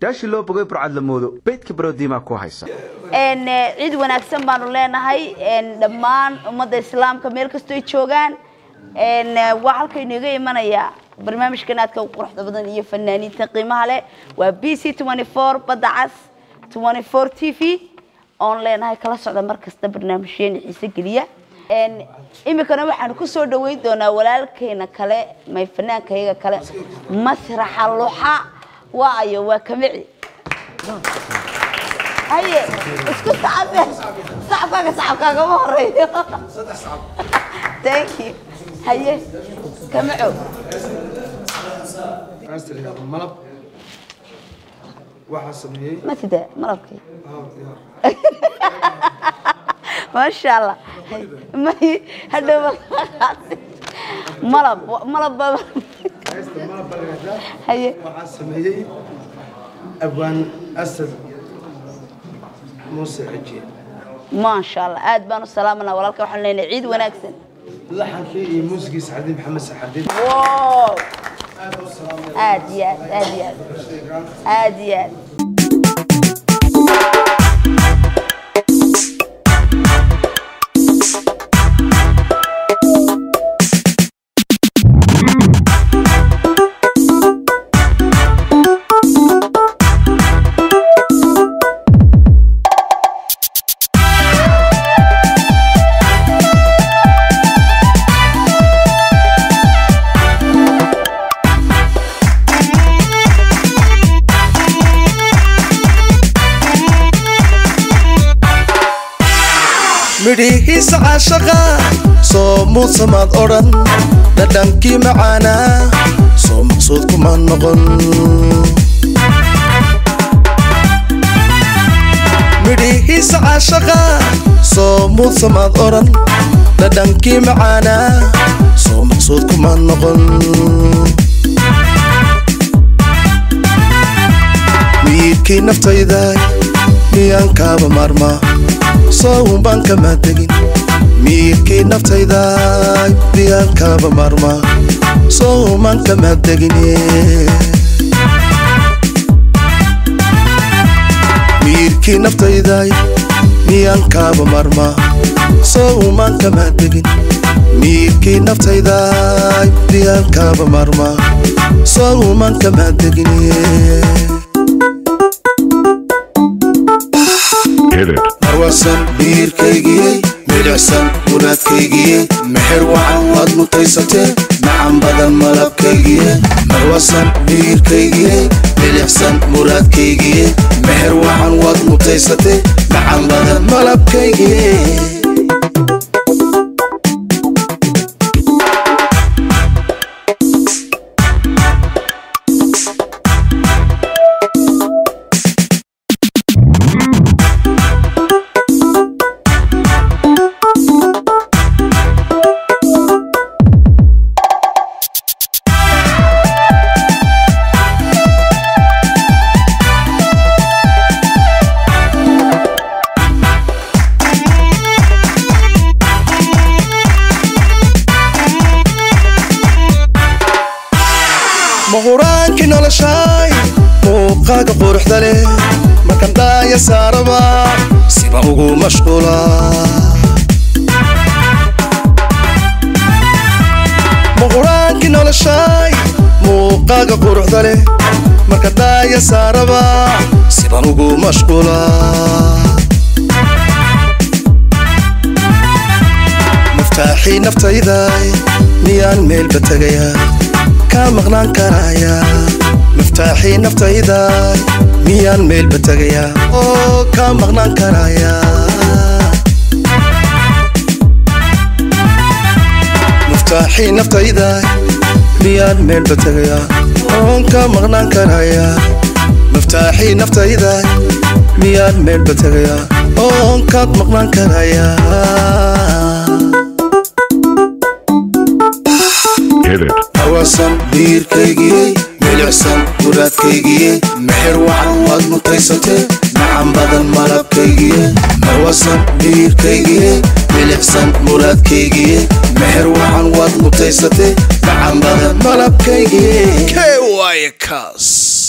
yaashii loo bogay burcad la moodo beydka barodiimaa ku haysa n cid wanaagsan baanu leenahay n dhammaan ummadda islaamka meel kastoo ay joogaan n waa halkaynu iga imanayaa barnaamijkan aadka u quruxda badan iyo fanaaniinta qiimaha leh waa b c badda cas t v oon leenahay kala socda mar kasta barnaamijyeena xiise geliya n iminkana waxaanu ku soo dhaweyn doonaa walaalkeena kale may fanaankayaga kale masraxa luxa waa ayo waa kamici haye isku sacabe sacabkaaga sacabkaagama horeeyo thank you haye kamico malab waxaa sameeyey ma sida malabkii maasha allah may hadhow malab malab baa haysta malab baa lagaa haye waxaa sameeyey abwaan asad muuse xajiye maasha allah aad baan u salaamanaa walaalka waxaan leenahay ciid wanaagsan laxankii iyo muusigiisa xadiid maxamed saxadiid wow aad iyo aad aad iyo aad aad iyo aad midhihiisa caashaqa soo muudsamaad odhan dhadhankii macaanaa soo maqsuud kuma noqon midhihiisa caashaqa soo muudsamaad odhan dhadhankii macaanaa soo maqsuud kuma noqon wiilkii naftayda miyaan kaaba maarmaa soo baan kama tegin miirkii naftayda miyaan kaaba maarmaa soo maan kama tegin miirkii naftayda miyaan kaaba maarmaa soo maan kama tegin miirkii naftayda miyaan kaaba maarmaa soo maan kama tegin marwasan miirkaygiyey midhicsan munaadkaygiyey mexer wacan waad mutaysatee macan badan malabkaygiyey marwasan miirkaygiyey midhicsan muraadkaygiyey mexer wacan waad mutaysatee macan badan malabkaygiyey mahuraankii noloshaay muuqaaga quruxda leh markan dhaaya saaraba siba ugu mashquula mahuraankii noloshaay muuqaaga quruxda leh markan dhaaya saaraba siban ugu mashquula maftaaxii naftayday miyaan meelba tegayaa kaa maqnaan karaya miftaaxii naftayda miyaan meelba tegayaa oo kaa maqnaan karaya miftaaxii naftayda miyaan meelba tegayaa oon kaa maqnaan karaya miftaaxii naftayda miyaan meelba tegayaa oon kaad maqnaan karaya marwasan miirkaygiyey milicsan muraadkaygiyey mexer wacan waad mutaysatee macan badan malabkaygiyey marwasan miirkaygiyey milicsan muraadkaygiyey mexer wacan waad mutaysatee macan badan malabkaygiyey k y kaas